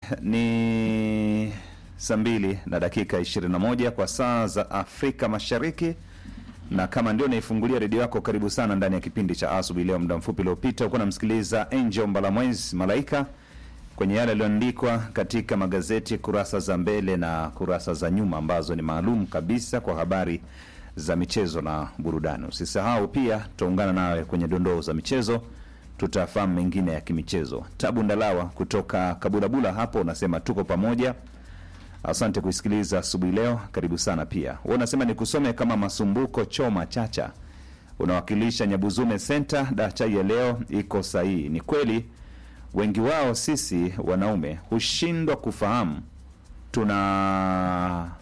Ni saa mbili na dakika 21 kwa saa za Afrika Mashariki, na kama ndio naifungulia redio yako, karibu sana ndani ya kipindi cha asubuhi. Leo muda mfupi uliopita ukuwa namsikiliza Angel Mbalamwezi Malaika kwenye yale yaliyoandikwa katika magazeti kurasa za mbele na kurasa za nyuma, ambazo ni maalum kabisa kwa habari za michezo na burudani. Usisahau pia tutaungana nawe kwenye dondoo za michezo, tutafahamu mengine ya kimichezo. Tabu Ndalawa kutoka Kabulabula hapo unasema tuko pamoja. Asante kuisikiliza asubuhi leo, karibu sana pia. Wewe unasema nikusome kama Masumbuko Choma Chacha, unawakilisha Nyabuzume Center. Dachai ya leo iko sahihi. Ni kweli wengi wao sisi wanaume hushindwa kufahamu tuna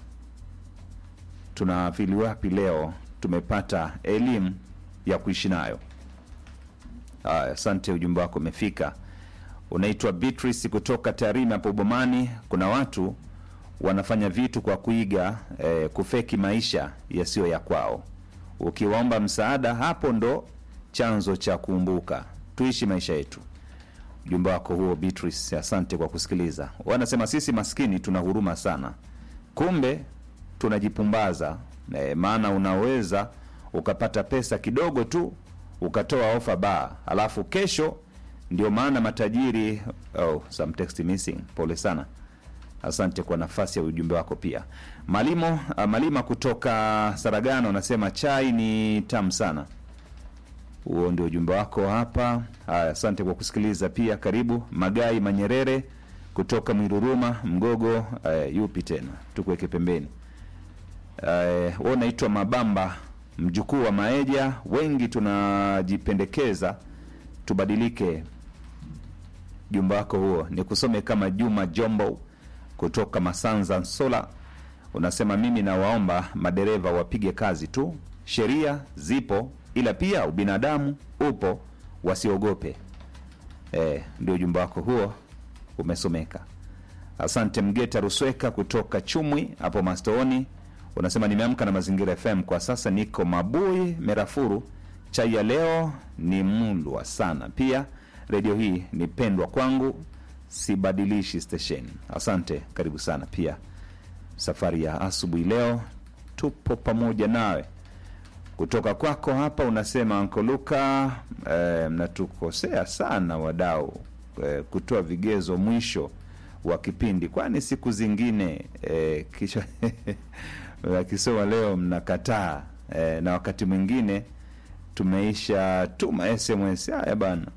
tunafili wapi leo tumepata elimu ya kuishi nayo. Haya, asante, ujumbe wako umefika. Unaitwa Beatrice kutoka Tarime hapo Bomani. Kuna watu wanafanya vitu kwa kuiga eh, kufeki maisha yasiyo ya kwao. Ukiwaomba msaada, hapo ndo chanzo cha kuumbuka. Tuishi maisha yetu. Ujumbe wako huo Beatrice, asante kwa kusikiliza. Wanasema sisi maskini tuna huruma sana, kumbe tunajipumbaza eh, maana unaweza ukapata pesa kidogo tu ukatoa ofa baa, alafu kesho ndio maana matajiri. Oh, some text missing. Pole sana, asante kwa nafasi ya ujumbe wako pia. Malimo uh, Malima kutoka Saragano anasema chai ni tamu sana. Huo ndio ujumbe wako hapa. Haya, asante kwa kusikiliza pia. Karibu Magai Manyerere kutoka Mwiruruma Mgogo. Uh, yupi tena, tukuweke pembeni. Uh, we unaitwa Mabamba mjukuu wa Maeja. Wengi tunajipendekeza tubadilike. Jumba wako huo ni kusome kama Juma Jombo kutoka Masanza Nsola, unasema mimi nawaomba madereva wapige kazi tu, sheria zipo, ila pia ubinadamu upo, wasiogope. Eh, ndio ujumbe wako huo umesomeka. Asante Mgeta Rusweka kutoka Chumwi hapo Mastooni, unasema nimeamka na Mazingira FM kwa sasa, niko Mabui Merafuru. Chai ya leo ni mlwa sana, pia redio hii ni pendwa kwangu, sibadilishi stesheni. Asante, karibu sana pia. Safari ya asubuhi leo tupo pamoja nawe. Kutoka kwako hapa unasema Ankoluka, eh, mnatukosea sana wadau eh, kutoa vigezo mwisho wa kipindi, kwani siku zingine eh, kisha akisoma leo mnakataa eh, na wakati mwingine tumeisha tuma SMS haya bana.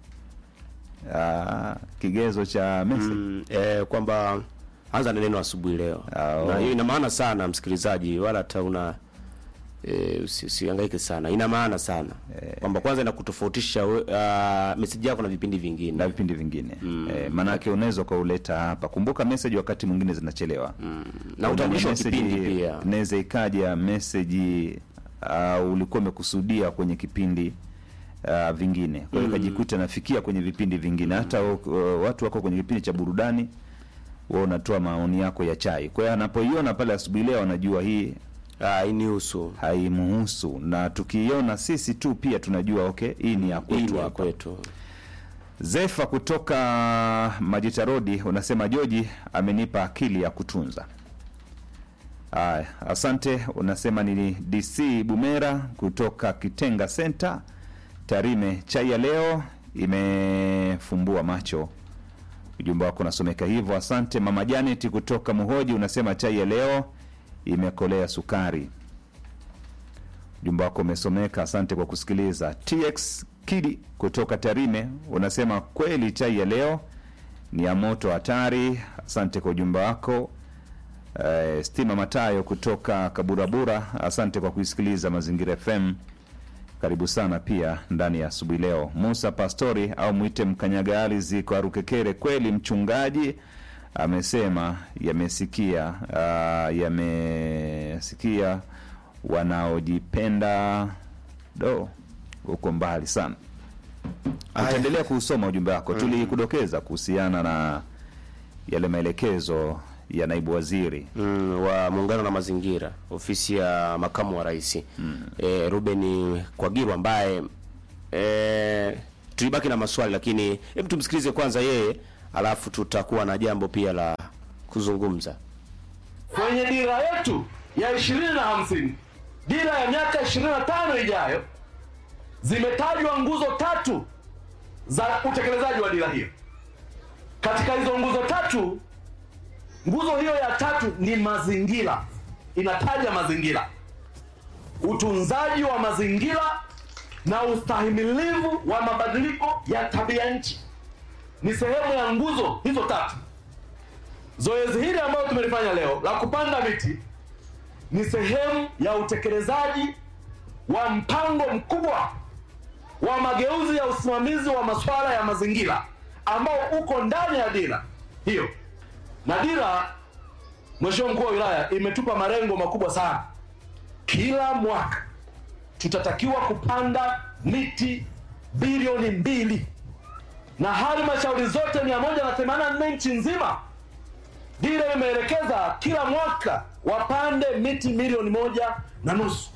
Ah, kigezo cha message Mm, eh, kwamba anza na neno asubuhi leo, Ah, na oh. hiyo ina maana sana msikilizaji, wala hata una eh, usi- usihangaike sana, ina maana sana kwamba kwanza inakutofautisha we- ah, meseji yako na vipindi vingine na vipindi vingine eh, maanake unaweza ukauleta hapa. Kumbuka message wakati mwingine zinachelewa na utambulisho wa kipindi pia. inaweza ikaja meseji uh, ulikuwa umekusudia kwenye kipindi uh, vingine, kwa hiyo ikajikuta nafikia kwenye vipindi vingine. Hata uh, watu wako kwenye kipindi cha burudani, wewe unatoa maoni yako ya chai. Kwa hiyo anapoiona pale asubuhi leo, anajua hii Ah, inihusu haimuhusu, na tukiiona sisi tu pia tunajua okay, hii ni ya hii kwetu ni ya hapa. kwetu. Zefa kutoka Majita Rodi unasema Joji amenipa akili ya kutunza. Aya, asante. Unasema ni DC Bumera kutoka Kitenga Center Tarime. Chai ya leo imefumbua macho. Ujumbe wako unasomeka hivyo, asante. Mama Janet kutoka Muhoji unasema chai ya leo imekolea sukari. Ujumbe wako umesomeka, asante kwa kusikiliza. TX Kidi kutoka Tarime unasema kweli chai ya leo ni ya moto hatari. Asante kwa ujumbe wako. Eh, Stima Matayo kutoka Kaburabura, asante kwa kuisikiliza Mazingira FM. Karibu sana pia ndani ya asubuhi leo. Musa Pastori au mwite mkanyaga ardhi kwa Rukekere, kweli mchungaji amesema yamesikia, ah, yamesikia wanaojipenda do huko mbali sana. Utaendelea kuusoma ujumbe wako. Tulikudokeza kuhusiana na yale maelekezo ya naibu waziri mm, wa muungano na mazingira ofisi ya makamu wa rais mm. e, Ruben Kwagiru ambaye e, tulibaki na maswali lakini hebu tumsikilize kwanza yeye alafu tutakuwa na jambo pia la kuzungumza. kwenye dira yetu ya ishirini na hamsini dira ya miaka ishirini na tano ijayo zimetajwa nguzo tatu za utekelezaji wa dira hiyo katika hizo nguzo tatu nguzo hiyo ya tatu ni mazingira inataja mazingira utunzaji wa mazingira na ustahimilivu wa mabadiliko ya tabia nchi ni sehemu ya nguzo hizo tatu Zoezi hili ambalo tumelifanya leo la kupanda miti ni sehemu ya utekelezaji wa mpango mkubwa wa mageuzi ya usimamizi wa masuala ya mazingira ambao uko ndani ya dira hiyo. Na dira, Mheshimiwa Mkuu wa Wilaya, imetupa malengo makubwa sana. Kila mwaka tutatakiwa kupanda miti bilioni mbili na halmashauri zote 184 nchi nzima dira imeelekeza kila mwaka wapande miti milioni moja na nusu.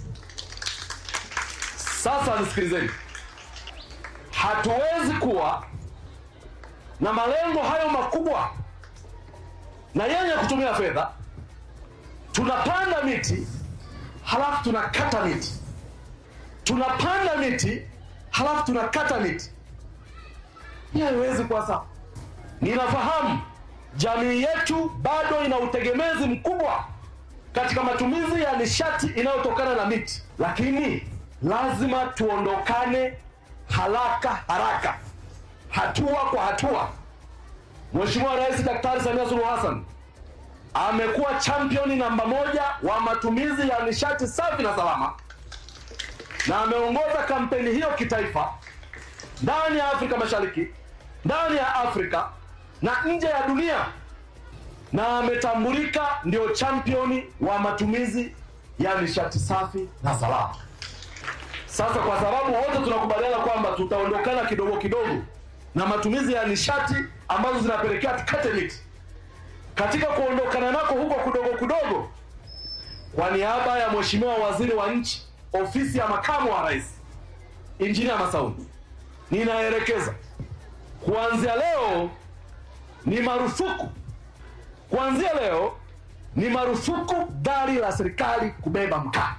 Sasa nisikilizeni, hatuwezi kuwa na malengo hayo makubwa na yenye kutumia fedha, tunapanda miti halafu tunakata miti, tunapanda miti halafu tunakata miti. Hii haiwezi kuwa sawa. Ninafahamu jamii yetu bado ina utegemezi mkubwa katika matumizi ya nishati inayotokana na miti, lakini lazima tuondokane haraka haraka, hatua kwa hatua. Mheshimiwa Rais Daktari Samia Suluhu Hassan amekuwa championi namba moja wa matumizi ya nishati safi na salama, na ameongoza kampeni hiyo kitaifa ndani ya Afrika Mashariki, ndani ya Afrika na nje ya dunia na ametambulika ndio championi wa matumizi ya nishati safi na salama. Sasa kwa sababu wote tunakubaliana kwamba tutaondokana kidogo kidogo na matumizi ya nishati ambazo zinapelekea tukate miti, katika kuondokana nako huko kidogo kidogo, kwa niaba ya Mheshimiwa Waziri wa Nchi, Ofisi ya Makamu wa Rais, Injinia Masauni, ninaelekeza kuanzia leo ni marufuku kuanzia leo ni marufuku gari la serikali kubeba mkaa.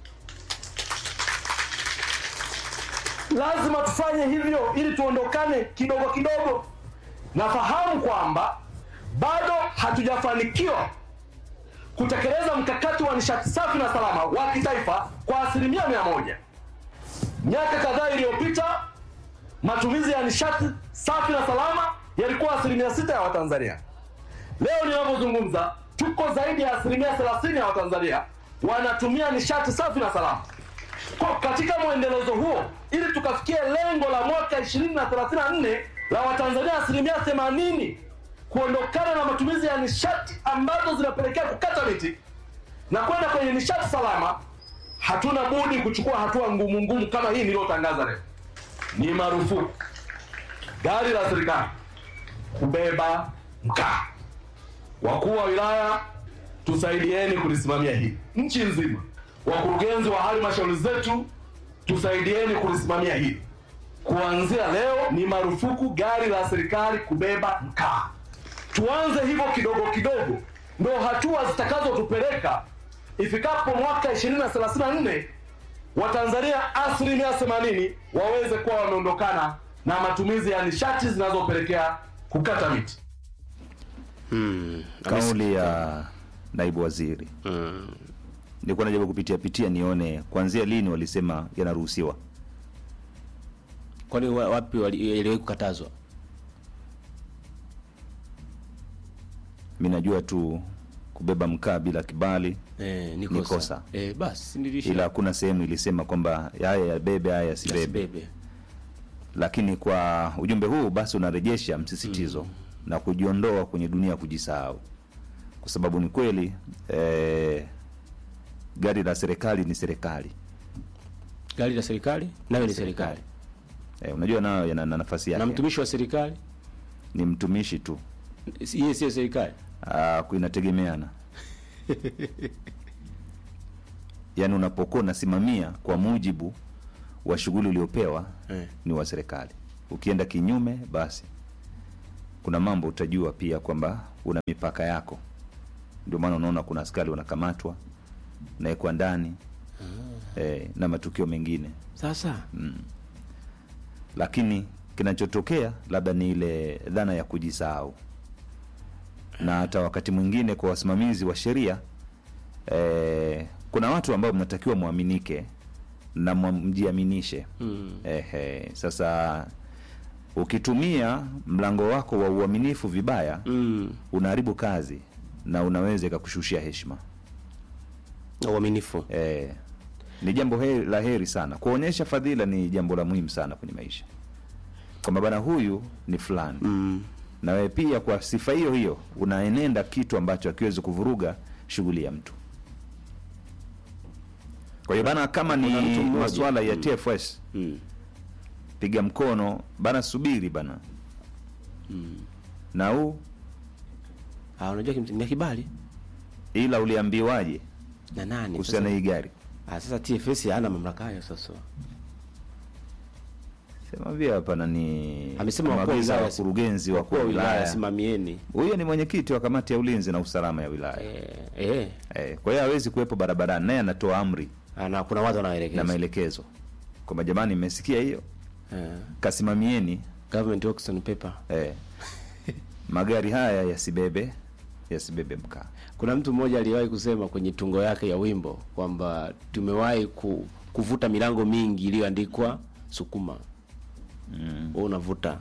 Lazima tufanye hivyo ili tuondokane kidogo kidogo. Nafahamu kwamba bado hatujafanikiwa kutekeleza mkakati wa nishati safi na salama wa kitaifa kwa asilimia mia moja. Miaka kadhaa iliyopita matumizi ya nishati safi na salama yalikuwa asilimia sita ya Watanzania. Leo ninapozungumza tuko zaidi ya asilimia thelathini ya Watanzania wanatumia nishati safi na salama. Kwa katika mwendelezo huo, ili tukafikia lengo la mwaka 2034 la Watanzania asilimia themanini kuondokana na matumizi ya nishati ambazo zinapelekea kukata miti na kwenda kwenye nishati salama, hatuna budi kuchukua hatua ngumu ngumu kama hii niliyotangaza leo. Ni marufuku gari la serikali kubeba mkaa. Wakuu wa wilaya, tusaidieni kulisimamia hili nchi nzima. Wakurugenzi wa halmashauri zetu, tusaidieni kulisimamia hili. Kuanzia leo ni marufuku gari la serikali kubeba mkaa. Tuanze hivyo kidogo kidogo, ndo hatua zitakazotupeleka ifikapo mwaka 2034 Watanzania asilimia 80 waweze kuwa wameondokana na matumizi ya nishati zinazopelekea kukata miti. Kauli ya naibu waziri Mm. nilikuwa najaribu kupitia pitia nione kuanzia lini walisema yanaruhusiwa. Kwani wa- wapi wali- iliwahi kukatazwa? Mi najua tu kubeba mkaa bila kibali, Eh, ni Ni kosa. kosa. Eh, basi nilisha. ila hakuna sehemu ilisema kwamba haya yabebe, haya yasibebe. Asibebe. Lakini kwa ujumbe huu basi unarejesha msisitizo na kujiondoa kwenye dunia ya kujisahau, kwa sababu ni kweli eh, gari la serikali ni serikali Gari la serikali nayo ni serikali. eh, unajua nayo yana na nafasi Na yake, mtumishi wa serikali ni mtumishi tu. si- yeye sio serikali. Ah, inategemeana yaani unapokuwa unasimamia kwa mujibu wa shughuli uliopewa Eh. ni wa serikali ukienda kinyume basi kuna mambo utajua pia kwamba una mipaka yako. Ndio maana unaona kuna askari wanakamatwa nawekwa ndani eh, na matukio mengine, Sasa lakini kinachotokea labda ni ile dhana ya kujisahau, na hata wakati mwingine kwa wasimamizi wa sheria eh, kuna watu ambao mnatakiwa mwaminike na mwa- mjiaminishe mm. Ehe, sasa ukitumia mlango wako wa uaminifu vibaya Mm. unaharibu kazi na unaweza ikakushushia heshima. Na uaminifu Eh, ni jambo heri, la heri sana. Kuonyesha fadhila ni jambo la muhimu sana kwenye maisha, kwamba bana huyu ni fulani mm. na wewe pia kwa sifa hiyo hiyo unaenenda kitu ambacho hakiwezi kuvuruga shughuli ya mtu. Kwa hiyo bana, kama kuna ni mtu mmoja- masuala ya TFS Mm. piga mkono bana, subiri bana na huu Ah, unajua kimsingi ni kibali ila uliambiwaje na nani kuhusiana na sasa? hii gari? Ah, sasa TFS hana mamlaka hayo sasa. Sema vile hapa na ni Amesema wakuu wa maagizo ya wilaya- wakurugenzi wakuu Wakuu wa wa wilaya wilaya. simamieni. Huyo ni mwenyekiti wa kamati ya ulinzi na usalama ya wilaya Eh, eh. eh, kwa hiyo hawezi kuwepo barabarani, naye anatoa amri Ah, na kuna watu na wanaelekeza. maelekezo kwamba jamani, mmesikia hiyo, Eh. kasimamieni Government works on paper. eh, magari haya yasibebe yasibebe mkaa. Kuna mtu mmoja aliwahi kusema kwenye tungo yake ya wimbo kwamba tumewahi ku, kuvuta milango mingi iliyoandikwa sukuma. Mm. Wewe unavuta.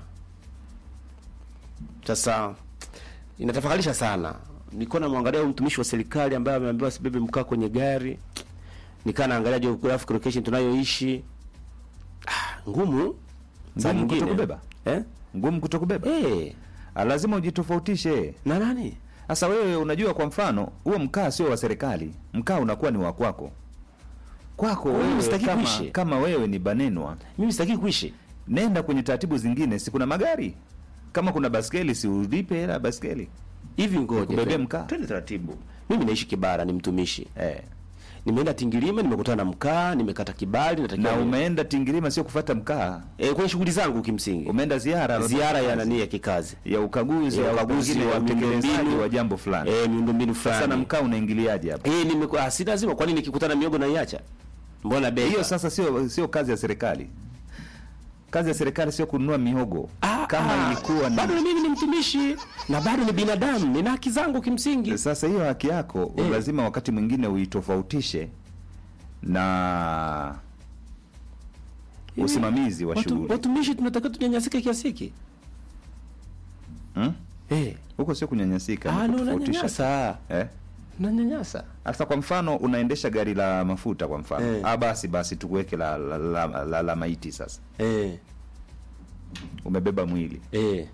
Sasa inatafakarisha sana. Nilikuwa namwangalia huyu mtumishi wa serikali ambaye ameambiwa asibebe mkaa kwenye gari. Nikaa naangalia geographic location tunayoishi. Ah, ngumu. Saa Ngumu nyingine. kutokubeba? Eh? Ngumu kutokubeba Eh, Ah, lazima ujitofautishe. na nani? Sasa wewe unajua, kwa mfano huo mkaa sio wa serikali, mkaa unakuwa ni wa kwako kwako Wewe wewe, usitaki kama, kuishi. kama wewe ni banenwa, Mimi sitaki kuishi. nenda kwenye taratibu zingine, si kuna magari kama kuna baskeli, si ulipe hela ya baskeli Hivi ngoja. kubebea twende- mkaa. Twende taratibu. Mimi naishi Kibara, ni mtumishi. eh. Nimeenda Tingilima, nimekutana na mkaa, nimekata kibali, natakiwa na ni- umeenda Tingirima sio kufata mkaa, eh, kwenye shughuli zangu kimsingi. umeenda ziara Ziara ya nani ya kikazi. ya ukaguzi Ya au ukaguzi pengine wa ya utekelezaji miundombinu. wa jambo fulani. Eh, miundombinu Sasa na fulani. mkaa unaingiliaje hapa? Eh, nimekuwa si lazima kwani nikikutana miogo na iacha? Mbona bei? Hiyo sasa sio sio kazi ya serikali. Kazi ya serikali sio kununua mihogo. Ah, Kama ah, ilikuwa ni bado mimi ni mtumishi na bado ni binadamu, nina haki zangu kimsingi. Sasa hiyo haki yako Eh. lazima wakati mwingine uitofautishe na usimamizi wa Watu, shughuli watumishi tunatakiwa tunyanyasike kiasi hiki? Hmm? Eh. huko, sio kunyanyasika, Ah, ni no, kutofautisha. unanyanyasa. Eh? Unanyanyasa. Sasa kwa mfano unaendesha gari la mafuta kwa mfano Eh. ah, basi basi tukuweke la la, la, la, la, la maiti sasa, Eh. umebeba mwili Eh.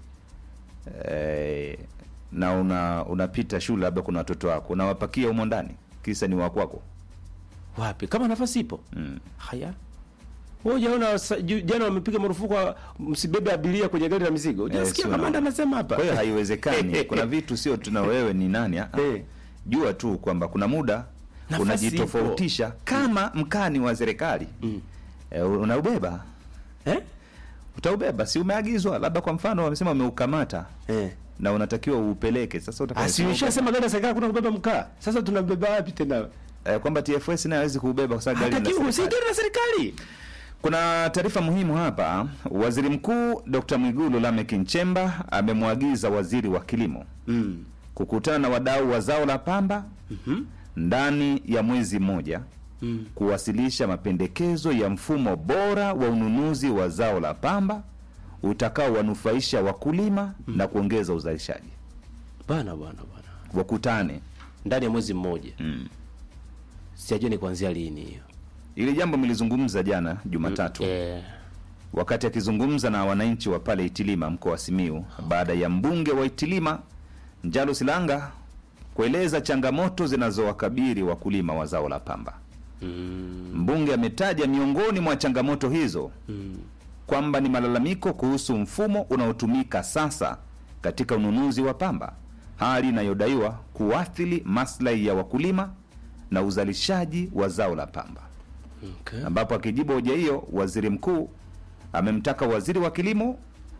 eh, na una unapita shule, labda kuna watoto wako unawapakia humo ndani, kisa ni wa kwako Wapi? Kama nafasi ipo. mm. Haya. Wewe jaona jana wamepiga marufuku wa- msibebe abiria kwenye gari la mizigo. Unasikia sio kamanda na- anasema hapa. Kwa hiyo haiwezekani. Kuna vitu sio tuna wewe ni nani. ah, ah. Eh. Jua tu kwamba kuna muda Nafasi unajitofautisha kama mkani wa serikali Mm. e, unaubeba Eh? utaubeba, si umeagizwa, labda kwa mfano wamesema wameukamata Eh. na unatakiwa uupeleke. Sasa utaka- Asiushasema gari la serikali kuna kubeba mkaa. Sasa tunambeba wapi tena? eh, kwamba TFS naye hawezi kuubeba kwa sababu gari ni la Hatakiwi si serikali. gari la serikali. Kuna taarifa muhimu hapa. Waziri Mkuu Dr. Mwigulu Lameck Nchemba amemwagiza waziri wa kilimo Mm. kukutana na wadau wa zao la pamba Mhm. ndani ya mwezi mmoja Mm. kuwasilisha mapendekezo ya mfumo bora wa ununuzi wa zao la pamba utakaowanufaisha wakulima na kuongeza uzalishaji. Bana bana bana. Wakutane. Ndani ya mwezi mmoja. Mm. Sijui ni kuanzia lini hiyo. Ili jambo mlizungumza jana Jumatatu Eh. wakati akizungumza na wananchi wa pale Itilima mkoa wa Simiu baada ya mbunge wa Itilima Njalo Silanga kueleza changamoto zinazowakabili wakulima wa zao la pamba. Mm. Mbunge ametaja miongoni mwa changamoto hizo Mm. kwamba ni malalamiko kuhusu mfumo unaotumika sasa katika ununuzi wa pamba, hali inayodaiwa kuathiri maslahi ya wakulima na uzalishaji wa zao la pamba. Okay. Ambapo akijibu hoja hiyo, waziri mkuu amemtaka waziri wa kilimo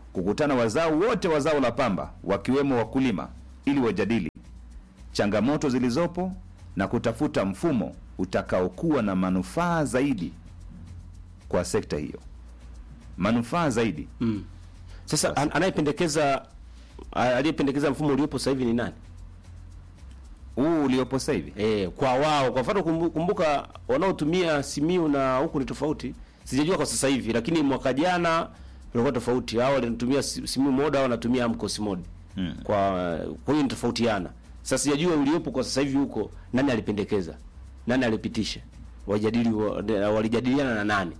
kukutana wazao wote wa zao la pamba wakiwemo wakulima ili wajadili changamoto zilizopo na kutafuta mfumo utakaokuwa na manufaa zaidi kwa sekta hiyo, manufaa zaidi. Mm. Sasa an, anayependekeza a- aliyependekeza mfumo uliopo sasa hivi ni nani? Huu uliopo sasa hivi Eh, kwa wao kwa mfano kumbu- kumbuka wanaotumia Simiu na huku ni tofauti. Sijajua kwa sasa hivi lakini mwaka jana ulikuwa tofauti. Hao wanatumia Si- Simiu mode au wanatumia Amcos mode. Mm. Kwa kwa hiyo ni tofautiana. Sasa sijajua uliopo kwa sasa hivi huko nani alipendekeza? Nani alipitisha? Wajadili wa- walijadiliana na nani?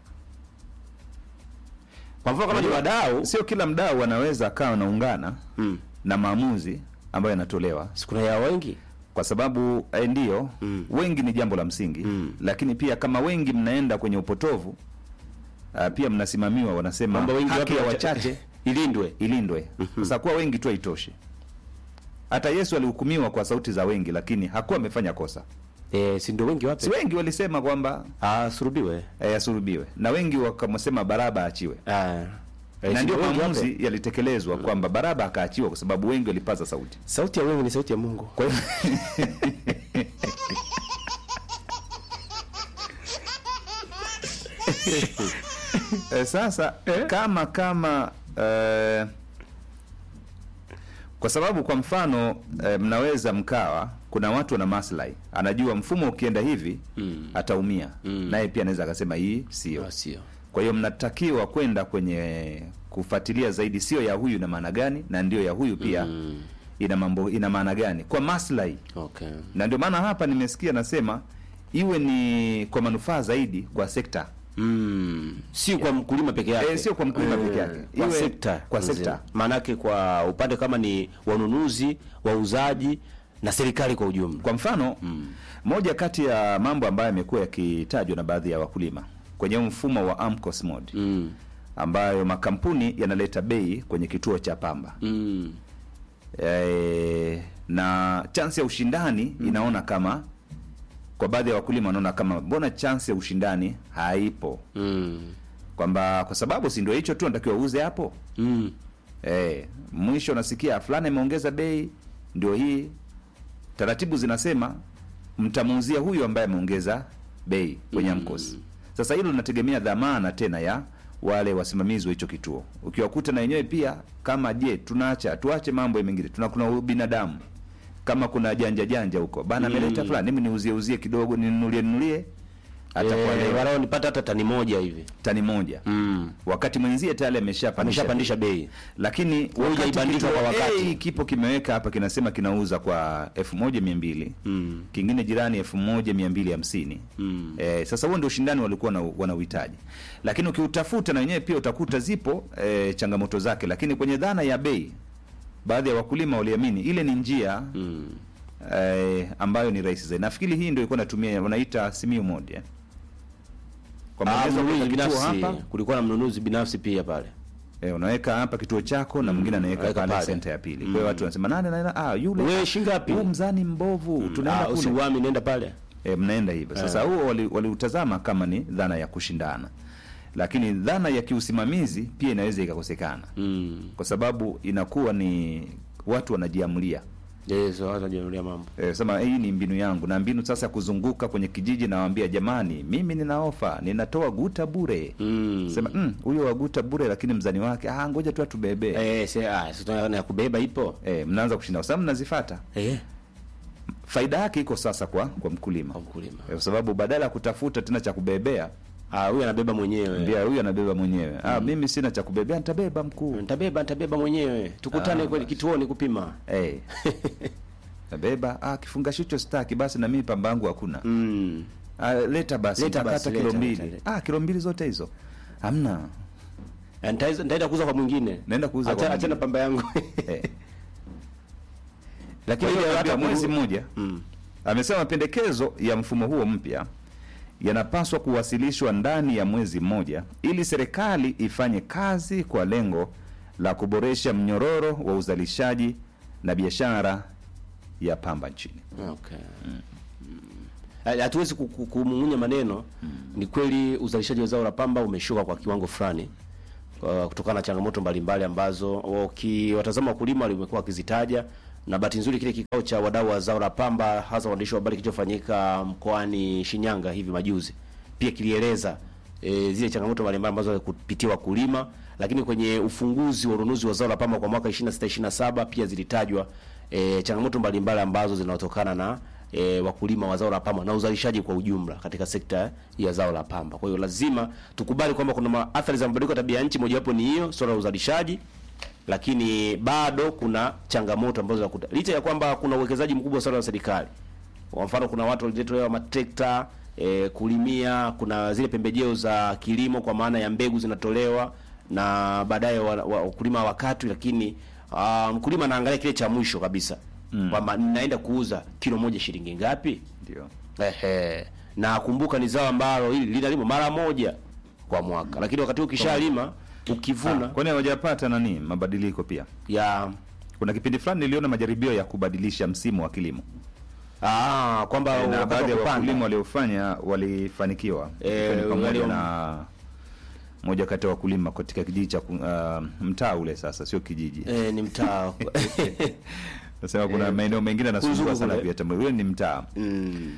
Kwa mfano kama ni wadau, sio kila mdau anaweza akawa anaungana mm. na maamuzi ambayo yanatolewa si kuna ya wengi? kwa sababu eh, ndio Mm. wengi ni jambo la msingi Mm. lakini pia kama wengi mnaenda kwenye upotovu uh, pia mnasimamiwa wanasema Kwamba wengi haki wapi ya wacha- wachache ilindwe. ilindwe sasa kuwa wengi tu haitoshi hata yesu alihukumiwa kwa sauti za wengi lakini hakuwa amefanya kosa Eh, si ndio wengi wapi? si wengi walisema kwamba Ah, surubiwe. eh, asulubiwe na wengi wakamsema baraba aachiwe Ah. Eh, na si ndio ndio wengi maamuzi wapi? yalitekelezwa kwamba baraba akaachiwa kwa sababu wengi walipaza sauti Sauti ya wengi ni sauti ya Mungu. kwa hiyo eh, sasa kama kama eh, kwa sababu kwa mfano eh, mnaweza mkawa kuna watu wana maslahi anajua mfumo ukienda hivi Mm. ataumia Mm. naye pia anaweza akasema hii sio Ah, sio. kwa hiyo mnatakiwa kwenda kwenye kufuatilia zaidi sio ya huyu ina maana gani na ndio ya huyu pia Mm. ina mambo ina maana gani kwa maslahi Okay. na ndio maana hapa nimesikia nasema iwe ni kwa manufaa zaidi kwa sekta Mm. Si kwa mkulima peke yake. Eh, sio kwa mkulima Eh, peke yake. Kwa Iwe sekta. kwa nzima. sekta. Maanake kwa upande kama ni wanunuzi, wauzaji na serikali kwa ujumla. kwa mfano moja kati ya mambo ambayo yamekuwa yakitajwa na baadhi ya wakulima kwenye huu mfumo wa AMCOS mode Mm. ambayo makampuni yanaleta bei kwenye kituo cha pamba Mm. e, na chansi ya ushindani inaona kama kwa baadhi ya wakulima wanaona kama mbona chansi ya ushindani haipo Mm. kwamba kwa sababu si ndio hicho tu natakiwa uuze hapo Mm. Eh, mwisho unasikia fulani ameongeza bei, ndio hii taratibu zinasema mtamuuzia huyu ambaye ameongeza bei kwenye Mm. AMCOS. Sasa hilo linategemea dhamana tena ya wale wasimamizi wa hicho kituo. Ukiwakuta na wenyewe pia kama je, tunaacha tuache mambo mengine, tuna kuna binadamu kama kuna janja janja huko bana, ameleta fulani, mimi niuzie uzie kidogo, ninunulie nunulie, atakuwa Eh, leo walau nipata hata tani moja hivi. tani moja Mm. wakati mwenzie tayari ameshapandisha Ameshapandisha bei. lakini wakati hujaibandika kituo kwa wakati. A kipo kimeweka hapa kinasema kinauza kwa elfu moja mia mbili Mm. kingine jirani elfu moja mia mbili hamsini Mm. Eh, sasa huo ndio ushindani walikuwa na- wanauhitaji, lakini ukiutafuta na wenyewe pia utakuta zipo eh, changamoto zake, lakini kwenye dhana ya bei, baadhi ya wakulima waliamini ile ni njia Mm. eh, ambayo ni rahisi zaidi. Nafikiri hii ndio ilikuwa natumia wanaita Simiyu mode eh. Kwa Ah, maelezo mnunuzi kuweka kituo binafsi. hapa Kulikuwa na mnunuzi binafsi pia pale. Eh, unaweka hapa kituo chako na mwingine anaweka anaweka pale pale. senta ya pili. Kwa hiyo watu wanasema nani nani ah yule Wewe shingapi? huu mzani mbovu tunaenda Ah, kule. usiuami nenda pale. Eh, mnaenda hivyo. Sasa huo wali- waliutazama kama ni dhana ya kushindana. Lakini dhana ya kiusimamizi pia inaweza ikakosekana Mm. kwa sababu inakuwa ni watu wanajiamulia. Yes, watu wanajiamulia mambo. Eh, sema hii ni mbinu yangu na mbinu sasa ya kuzunguka kwenye kijiji nawaambia jamani, mimi nina ofa, ninatoa guta bure. Mm. Sema "Mm, huyo wa guta bure lakini mzani wake ah ngoja tu atubebe. Eh, se ah, si tunaona ya kubeba ipo. Eh, mnaanza kushinda kwa sababu mnazifata. Eh, Faida yake iko sasa kwa kwa mkulima. kwa mkulima. Eh, Kwa sababu badala ya kutafuta tena cha kubebea, Ah, huyu anabeba mwenyewe. mbia huyu anabeba mwenyewe. Ah, mimi sina cha kubebea, nitabeba mkuu. Nitabeba, nitabeba mwenyewe. Tukutane Ah, kweli basi. kituoni kupima. Eh. Tabeba, ah kifungasho hicho sitaki basi na mimi pamba yangu hakuna. Mm. Ah, leta basi, Leta nitakata basi, kilo leta, mbili. leta, leta. Ah, kilo mbili zote hizo. Hamna. Eh, nitaweza- Nitaenda kuuza kwa mwingine. Naenda kuuza kwa Acha mwingine. acha na pamba yangu. Eh. Lakini Kwa hiyo ile hata hata mwezi kuru- mmoja Mm. amesema mapendekezo ya mfumo huo mpya yanapaswa kuwasilishwa ndani ya mwezi mmoja ili serikali ifanye kazi kwa lengo la kuboresha mnyororo wa uzalishaji na biashara ya pamba nchini. Okay. Mm. Hatuwezi ku- ku- kumung'unya maneno. Ni kweli uzalishaji wa zao la pamba umeshuka kwa kiwango fulani, uh, kutokana na changamoto mbalimbali ambazo ukiwatazama wakulima walimekuwa wakizitaja, na bahati nzuri kile kikao cha wadau wa zao la pamba hasa waandishi wa habari kilichofanyika mkoani Shinyanga hivi majuzi pia kilieleza e, zile changamoto mbalimbali ambazo kupitia wakulima, lakini kwenye ufunguzi wa ununuzi wa zao la pamba kwa mwaka 26 27 pia zilitajwa e, changamoto mbalimbali ambazo zinatokana na e, wakulima wa zao la pamba na uzalishaji kwa ujumla katika sekta ya zao la pamba. Kwa hiyo lazima tukubali kwamba kuna ma- athari za mabadiliko ya tabia ya nchi, mojawapo ni hiyo swala la uzalishaji, lakini bado kuna changamoto ambazo zinakuta licha ya kwamba kuna uwekezaji mkubwa sana wa serikali. Kwa mfano kuna watu walitolewa matrekta e, kulimia, kuna zile pembejeo za kilimo kwa maana ya mbegu zinatolewa na baadaye wa- wa- wakulima wakati, lakini ah, mkulima anaangalia kile cha mwisho kabisa mm. kwamba ninaenda kuuza kilo moja shilingi ngapi? Ndio. Ehe. Na kumbuka ni zao ambalo hili linalimwa mara moja kwa mwaka, lakini wakati ukishalima ukivuna Kwani hawajapata nani mabadiliko pia? ya Kuna kipindi fulani niliona majaribio ya kubadilisha msimu wa kilimo ah, kwamba na wakati wa baadhi ya kupanda. wakulima waliofanya walifanikiwa. Eh, Ikiwa ni pamoja walio- na moja kati ya wakulima katika kijiji cha ku- uh, mtaa ule sasa, sio kijiji. eh, ni mtaa Nasema kuna maeneo mengine yanasumbua Kunzugu sana kule. pia tambo. Ule ni mtaa mm,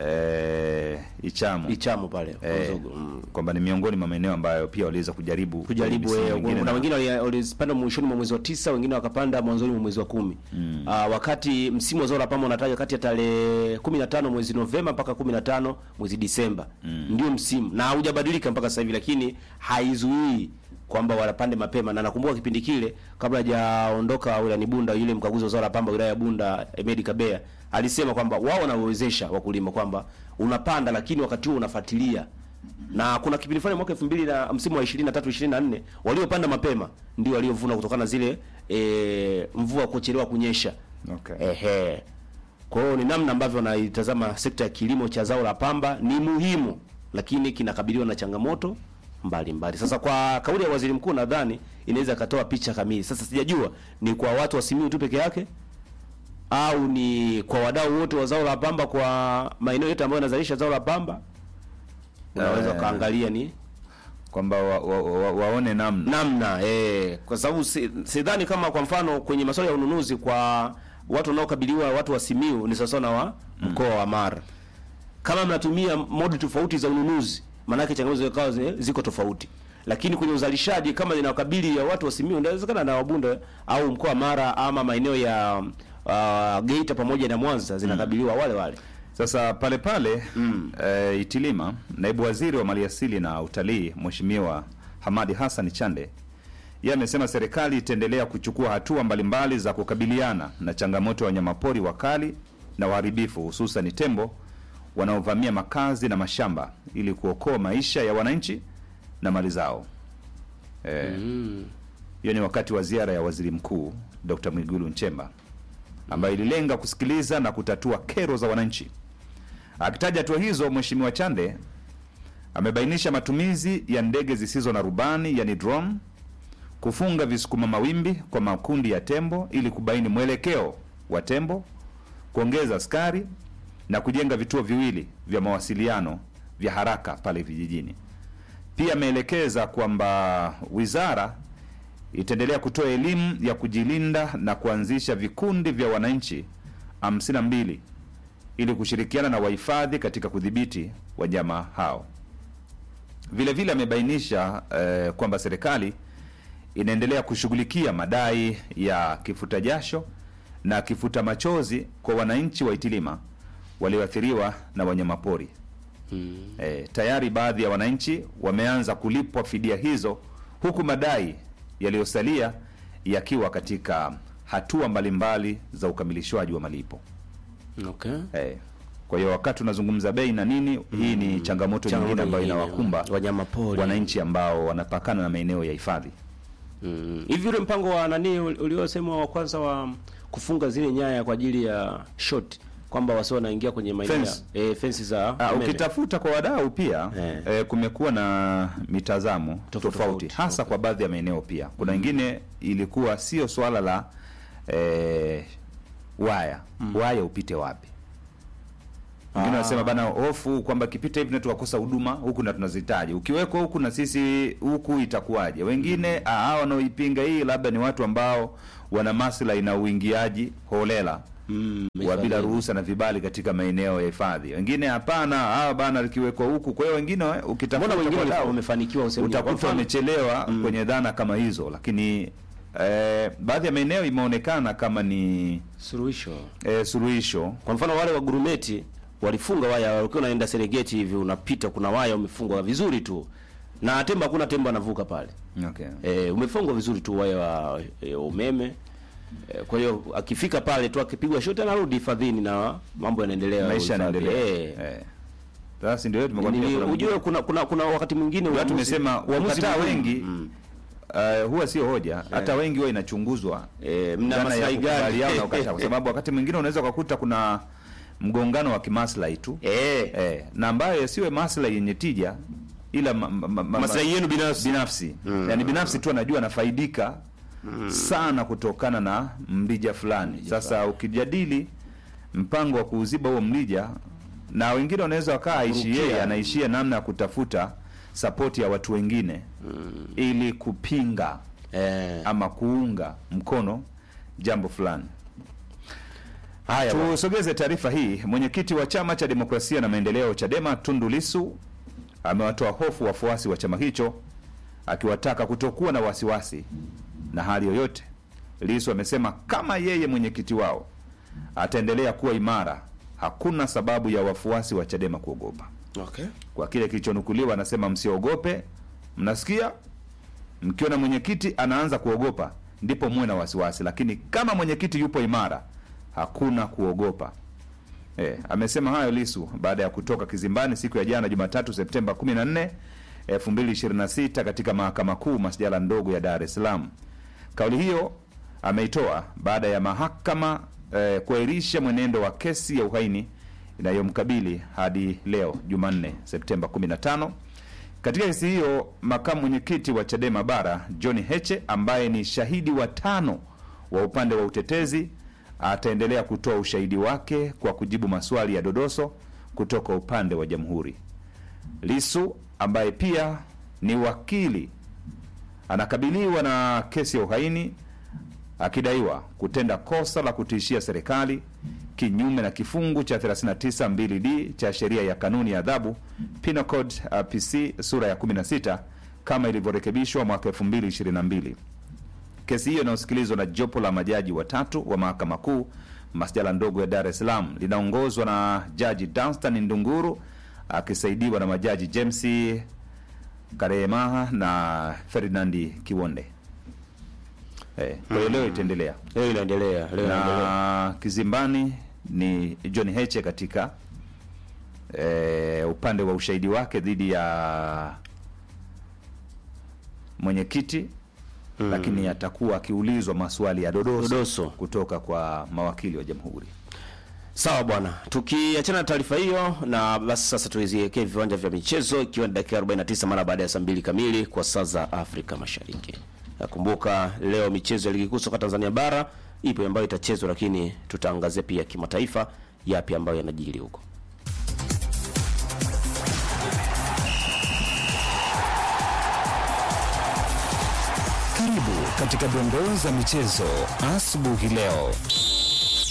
eh, Ichamu Ichamu pale eh, Kunzugu, mm. kwamba ni miongoni mwa maeneo ambayo pia waliweza kujaribu kujaribu misimu eh, mingine kuna na- wengine wali- walipanda mwishoni mwa mwezi wa tisa, wengine wakapanda mwanzoni mwa mwezi wa kumi mm. wakati msimu wa zao la pamba unatajwa kati ya tarehe 15 mwezi Novemba mpaka 15 mwezi Disemba mm. ndio msimu na haujabadilika mpaka sasa hivi, lakini haizuii kwamba wanapande mapema, na nakumbuka kipindi kile kabla hajaondoka wilayani Bunda, yule mkaguzi wa zao la pamba wilaya ya Bunda Emedi Kabea alisema kwamba wao wanawezesha wakulima kwamba unapanda, lakini wakati huo unafuatilia na kuna kipindi fulani mwaka 2000 na msimu wa 23 24 waliopanda mapema ndio waliovuna kutokana na zile e, mvua kuchelewa kunyesha. Okay. Ehe. Kwa hiyo ni namna ambavyo naitazama sekta ya kilimo cha zao la pamba ni muhimu, lakini kinakabiliwa na changamoto mbalimbali mbali. Sasa kwa kauli ya waziri mkuu nadhani inaweza ikatoa picha kamili. Sasa sijajua ni kwa watu wa Simiyu tu peke yake au ni kwa wadau wote wa zao la pamba kwa maeneo yote ambayo yanazalisha zao la pamba. Unaweza Eh. ukaangalia ni kwamba wa, wa, wa, waone namna namna eh, kwa sababu si- sidhani kama kwa mfano kwenye masuala ya ununuzi kwa watu wanaokabiliwa watu wa Simiu ni sawasawa na wa mkoa wa Mara. Kama mnatumia modi tofauti za ununuzi, maanake changamoto zikawa zi- ziko tofauti, lakini kwenye uzalishaji kama linawakabili ya watu wa Simiu, inawezekana na Wabunda au mkoa wa Mara ama maeneo ya uh, Geita pamoja na Mwanza zinakabiliwa wale wale. Sasa pale pale mm. e, Itilima, naibu waziri wa maliasili na utalii Mheshimiwa Hamadi Hassan Chande yeye amesema serikali itaendelea kuchukua hatua mbalimbali za kukabiliana na changamoto ya wanyamapori wakali na waharibifu hususan tembo wanaovamia makazi na mashamba ili kuokoa maisha ya wananchi na mali zao. Eh, hiyo ni wakati wa ziara ya waziri mkuu Dr. Mwigulu Nchemba ambayo ililenga kusikiliza na kutatua kero za wananchi. Akitaja hatua hizo, Mheshimiwa Chande amebainisha matumizi ya ndege zisizo na rubani yani drone, kufunga visukuma mawimbi kwa makundi ya tembo ili kubaini mwelekeo wa tembo, kuongeza askari na kujenga vituo viwili vya mawasiliano vya haraka pale vijijini. Pia ameelekeza kwamba wizara itaendelea kutoa elimu ya kujilinda na kuanzisha vikundi vya wananchi 52 ili kushirikiana na wahifadhi katika kudhibiti wanyama hao. Vile vile amebainisha eh, kwamba serikali inaendelea kushughulikia madai ya kifuta jasho na kifuta machozi kwa wananchi wa Itilima walioathiriwa na wanyamapori. E, tayari baadhi ya wananchi wameanza kulipwa fidia hizo huku madai yaliyosalia yakiwa katika hatua mbalimbali za ukamilishwaji wa malipo. Okay. E, kwa hiyo wakati unazungumza bei na nini, hii ni changamoto nyingine ambayo inawakumba wanyamapori wananchi ambao wanapakana na maeneo ya hifadhi. Mm. Hivi ule mpango wa nani ul- uliosema wa kwanza wa kufunga zile nyaya kwa ajili ya short kwamba wasio wanaingia kwenye maeneo ya Fence. eh, fensi za Ah, umeme. ukitafuta kwa wadau pia Eh. eh, kumekuwa na mitazamo tofauti, tofauti. hasa kwa baadhi ya maeneo pia. Kuna wengine ilikuwa sio swala la eh, waya waya upite wapi, wengine Ah. wanasema bana hofu kwamba kipita hivi na tukakosa huduma huku na tunazihitaji ukiwekwa huku na sisi huku itakuwaje wengine ah, hawa wanaoipinga hii labda ni watu ambao wana maslahi na uingiaji holela Mm, wa bila ruhusa na vibali katika maeneo ya hifadhi wengine hapana hawa bana likiwekwa huku kwa hiyo wengine eh, ukitafuta Mbona wengine kwa wame- dau, wamefanikiwa useme kwa utakuta mfano? wamechelewa kwenye dhana kama hizo lakini eh, baadhi ya maeneo imeonekana kama ni suluhisho. eh, suluhisho Kwa mfano wale wa gurumeti walifunga waya, walikuwa unaenda Serengeti hivi unapita, kuna waya umefungwa vizuri tu, na tembo, hakuna tembo anavuka pale. okay. E, umefungwa vizuri tu waya wa e, umeme e, kwa hiyo akifika pale tu akipigwa shoti anarudi hifadhini na mambo yanaendelea. maisha uhifadhi. yanaendelea Eh. eh. Sasa ndio tumekwambia Nili- kuna Ujue kuna kuna kuna wakati mwingine Ndio uamuzi- tumesema uamuzi wakataa mgumu. wengi Mm. uh, huwa sio hoja hata wengi huwa inachunguzwa Eh, mna dhana ya maslahi gani? kukubaliana na ukataa, kwa sababu wakati mwingine unaweza ukakuta kuna mgongano wa kimaslahi tu Eh, eh, na ambayo yasiwe maslahi yenye tija ila ma, ma, ma, ma, maslahi yenu binafsi. binafsi yani binafsi tu anajua anafaidika sana kutokana na mrija fulani sasa ukijadili mpango wa kuuziba huo mrija na wengine wanaweza wakaa aishi Kurukia. yeye anaishia namna ya kutafuta sapoti ya watu wengine ili kupinga Eh, ama kuunga mkono jambo fulani haya bwana. Tusogeze taarifa hii. Mwenyekiti wa chama cha demokrasia na maendeleo CHADEMA Tundu Lissu amewatoa hofu wafuasi wa chama hicho akiwataka kutokuwa na wasiwasi na hali yoyote. Lissu amesema kama yeye mwenyekiti wao ataendelea kuwa imara, hakuna sababu ya wafuasi wa CHADEMA kuogopa. Okay. Kwa kile kilichonukuliwa, anasema msiogope, mnasikia, mkiona mwenyekiti anaanza kuogopa ndipo muwe na wasiwasi, lakini kama mwenyekiti yupo imara hakuna kuogopa. E, amesema hayo Lisu baada ya kutoka kizimbani siku ya jana Jumatatu Septemba 14, 2026 katika mahakama kuu masjala ndogo ya Dar es Salaam. Kauli hiyo ameitoa baada ya mahakama eh, kuahirisha mwenendo wa kesi ya uhaini inayomkabili hadi leo Jumanne Septemba 15. Katika kesi hiyo makamu mwenyekiti wa Chadema Bara John Heche ambaye ni shahidi wa tano wa upande wa utetezi ataendelea kutoa ushahidi wake kwa kujibu maswali ya dodoso kutoka upande wa jamhuri. Lisu ambaye pia ni wakili anakabiliwa na kesi ya uhaini akidaiwa kutenda kosa la kutishia serikali kinyume na kifungu cha 39 2d cha sheria ya kanuni ya adhabu Penal Code uh, PC sura ya 16 kama ilivyorekebishwa mwaka 2022. Kesi hiyo inayosikilizwa na jopo la majaji watatu wa mahakama kuu masjala ndogo ya Dar es Salaam linaongozwa na jaji Danstan Ndunguru akisaidiwa na majaji James Karemaha na Ferdinandi Kiwonde. Eh, kwa hiyo leo itaendelea Leo inaendelea, leo inaendelea. na kizimbani ni John Heche katika eh, upande wa ushahidi wake dhidi ya mwenyekiti lakini atakuwa akiulizwa maswali ya dodoso, Dodoso. kutoka kwa mawakili wa jamhuri. Sawa bwana, tukiachana na taarifa hiyo na basi sasa tuiziekee viwanja vya michezo, ikiwa ni dakika 49 mara baada ya saa mbili kamili kwa saa za Afrika Mashariki. Nakumbuka leo michezo ya ligi kuu soka Tanzania bara ipo ambayo itachezwa, lakini tutaangazia pia kimataifa yapi ambayo yanajiri huko. Karibu katika dondoo za michezo asubuhi leo.